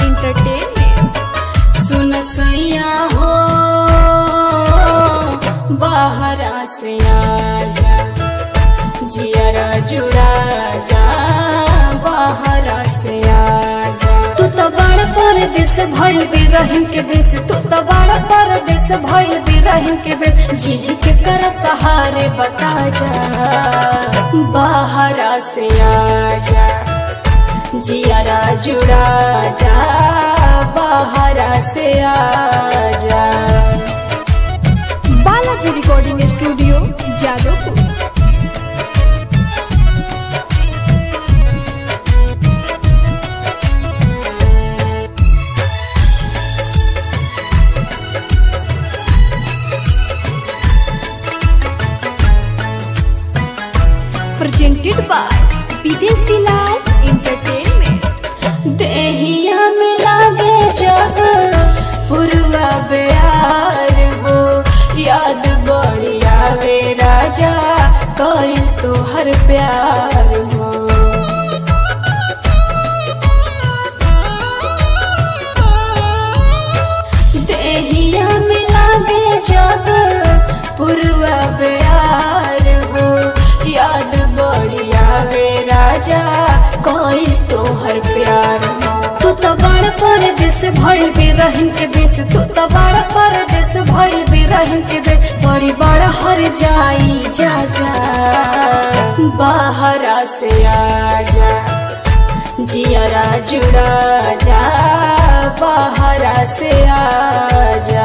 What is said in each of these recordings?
entertainment सुन सैया हो बाहरा से आजा जियरा जुड़ा जा बाहरा से आजा तू तो बड़ परदेस भइल भी रहिम के बेस तू तो बड़ परदेस भइल भी रहिम के बेस जी के कर सहारे बता जा बाहरा से आजा जियारा जुड़ा जा बाहरा से आजा Balaji recording studio Jadavpur presented by विदेशी लाल एंटरटेनमेंट देहिया में लागे जग पुरवा बेहार हो याद बड़ी आवे राजा कइल तो हर प्यार हो देहिया में लागे जग पुरवा बेहार हो याद बड़ी आवे राजा कोई तो हर प्यार हो तू तो बड़ परदेस भइल भी रहन के बेस तू तो बड़ परदेस भइल भी रहन के बेस बड़ी बड़ हर जाई जा जा बाहरा से आजा जियरा जुड़ा जा बाहरा से आजा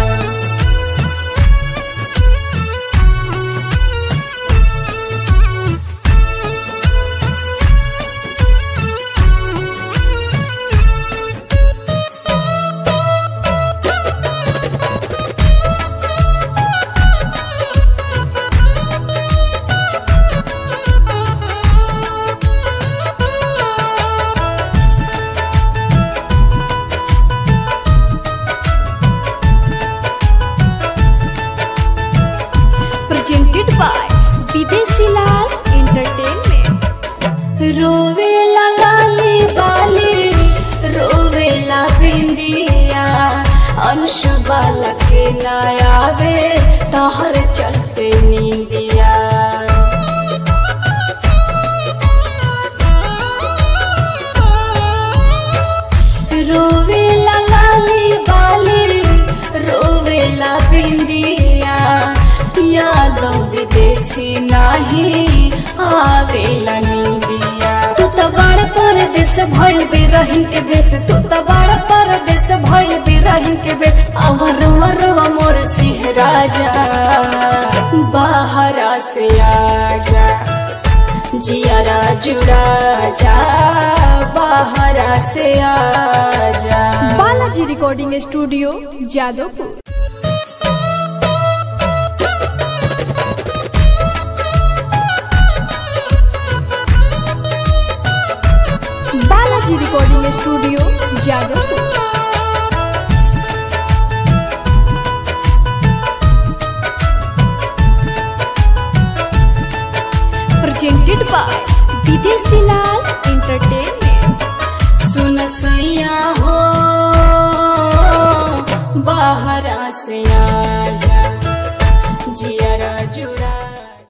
presented by विदेशी लाल एंटरटेनमेंट रोवेला लाली बाली रोवेला बिंदिया अंशु बाला के नायावे तहर चलते नींदिया रोवेला लाली बाली रोवेला बिंदिया यादव विदेशी नाही आवेला निंदिया तू तो बड़ परदेस भइल भी रहन के बेस तू तो बड़ परदेस भइल भी रहन के बेस अवर रुआ मोर सिंह राजा बाहरा से आजा जियारा जुड़ा जा बाहरा से आजा Balaji recording studio Jadavpur Balaji recording studio Jadavpur presented by विदेशी लाल एंटरटेनमेंट सुन सैया हो बाहरा से आजा जियरा जुड़ा